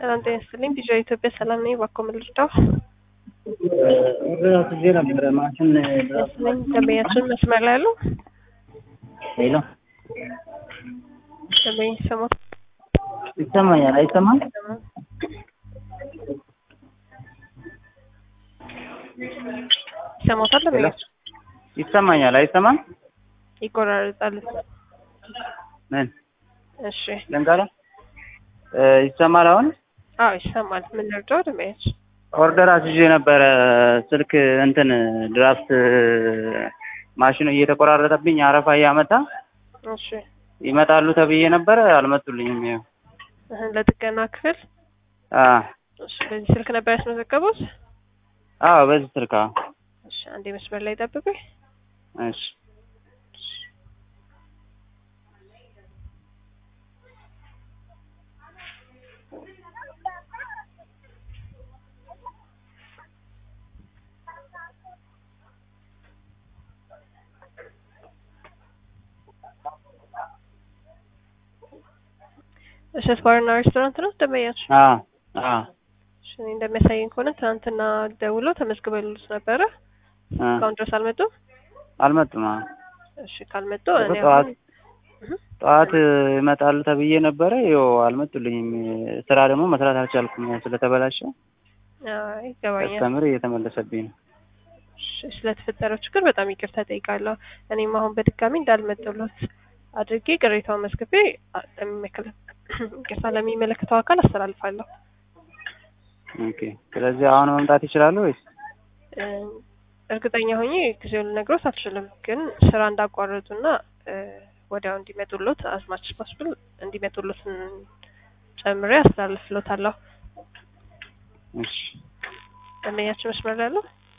ሰላም ጤና ይስጥልኝ። ቢዣ ኢትዮጵያ ሰላም ነኝ። እባክዎ ምን ልርዳው? ኦርደር አስይዤ ነበረ ማሽን መስለኝ ደንበኛችን መስመር ላይ ያሉ ሌላ ደንበኛ ሰሞት ይሰማኛል አይሰማም? ይሰማታል? ደንበኛችን ይሰማኛል አይሰማም? ይቆራረጣል። ምን እሺ፣ ልንገራ ይሰማል አሁን? አዎ ይሰማል። ምን ልርዳው? ደንበኛችን ኦርደር አስይዤ ነበረ ስልክ እንትን ድራፍት ማሽኑ እየተቆራረጠብኝ አረፋ እያመጣ እሺ፣ ይመጣሉ ተብዬ ነበረ አልመጡልኝም። ይኸው እህን ለጥገና ክፍል አ እሺ፣ በዚህ ስልክ ነበር ያስመዘገቡት? አዎ በዚህ ስልክ አዎ። እሺ፣ አንዴ መስመር ላይ ጠብቁኝ። እሺ እሸት ባርና ሬስቶራንት ነው ደንበኛችን? አ አ እሺ፣ እኔ እንደሚያሳየኝ ከሆነ ትናንትና ደውሎ ተመዝግበሉት ነበረ። አ እስካሁን ድረስ አልመጡም? አልመጡም። አዎ እሺ፣ ካልመጡ እኔ ጠዋት አሁን እህ ጠዋት ይመጣሉ ተብዬ ነበረ። ይኸው አልመጡልኝም። ስራ ደግሞ መስራት አልቻልኩም ስለተበላሸ አይ ይገባኛል። ከስተምር እየተመለሰብኝ ነው። እሺ፣ ስለተፈጠረው ችግር በጣም ይቅርታ ጠይቃለሁ። እኔም አሁን በድጋሚ እንዳልመጡሎት አድርጌ ቅሬታውን መዝግቤ አ- ለሚመለከ- ይቅርታ ለሚመለከተው አካል አስተላልፋለሁ። ኦኬ። ስለዚህ አሁን መምጣት ይችላሉ ወይስ? እ፣ እርግጠኛ ሆኜ ጊዜውን ልነግሮት አልችልም፣ ግን ስራ እንዳቋረጡና እ፣ ወዲያው እንዲመጡሎት አዝማች ፖስብል እንዲመጡሎት ጨምሬ አስተላልፍሎታለሁ። እሺ። ደንበኛችን መስመር ላይ ያለው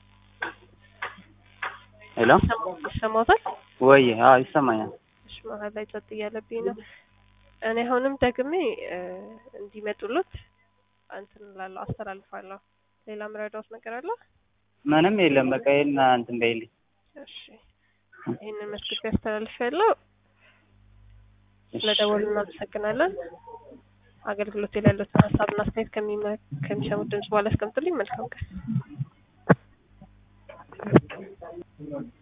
ሄሎ ይሰማዎታል? ወይ? አዎ ይሰማኛል። እሺ መሀል ላይ ጸጥ እያለብኝ ነው። እኔ አሁንም ደግሜ እ፣ እንዲመጡሎት እንትን እላለሁ አስተላልፋለሁ። ሌላ ምረዳውት ነገር አለ? ምንም የለም። በቃ ይሄን እንትን በይልኝ። እሺ ይህንን መስክት ያስተላልፍ ያለው እሺ። ስለደወሉ እናመሰግናለን። አገልግሎት ላይ ያሉትን ሀሳብና አስተያየት ከሚመ- ከሚሰሙት ድምጽ በኋላ ያስቀምጡልኝ። መልካም ቀን።